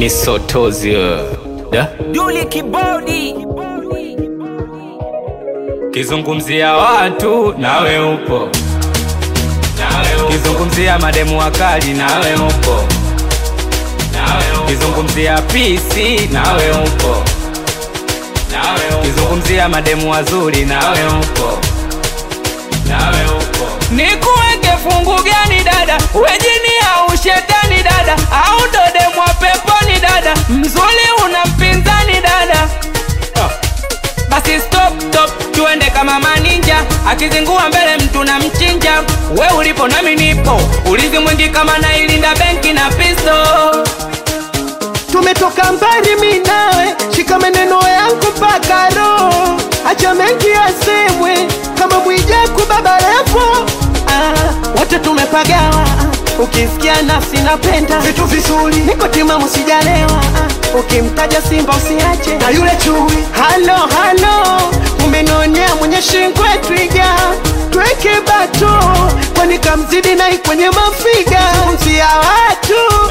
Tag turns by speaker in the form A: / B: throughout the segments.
A: misotozi da
B: Duli kibodi
A: kizungumzia watu nawe upo kizungumzia mademu wakali nawe upo kizungumzia pisi nawe upo kizungumzia mademu wazuri nawe upo nikuweke fungu gani dada wejini au shetani dada au ndo demu wa peponi dada mzuri una mpinzani dada basi stop stop tuende kama maninja akizingua mbele mtu na mchinja we ulipo nami nipo ulizi mwingi kama nailinda benki na pisto
C: tumetoka mbali mi nawe, shika maneno yangu mpaka roho, acha mengi yasemwe kama Mwijaku baba Levo. Ah, wote tumepagawa, ukisikia nafsi napenda vitu vizuri, niko timamu sijalewa. Ah, ukimtaja Simba usiache na yule chui. Halo halo, umenionea mwenye shingwe twiga tweke bato, kwani kamzidi nai kwenye mafiga mzia watu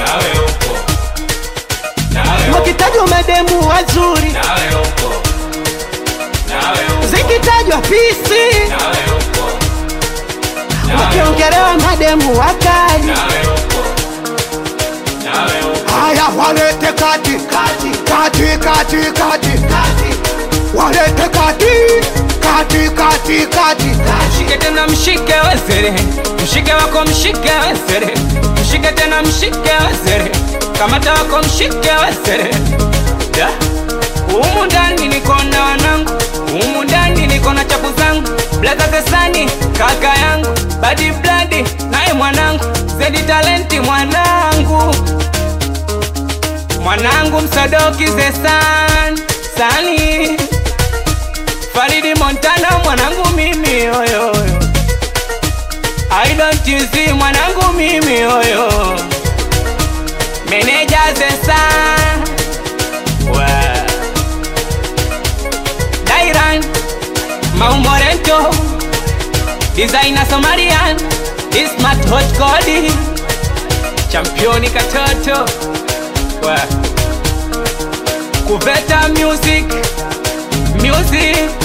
C: wakitajwa mademu wazuri, zikitajwa pisi, wakiongelewa mademu wakali.
D: Haya, walete kati kati kati kati kati walete kati kati kati kati
A: mshike tena mshike wezere mshike wako mshike wezere mshike tena mshike wezere kamata wako mshike wezere da humu ndani niko na wanangu humu ndani niko na chapu zangu blaza kesani kaka yangu badi bladi naye mwanangu zedi talenti mwanangu mwanangu msadoki zesan sani Faridi Montana mwanangu mimi oyo I don't you see mwanangu mimi oyo Meneja Zesa Wa Dairan Maumorento Designer Somalian This smart hot Cody Championi katoto Wa Kuveta music Music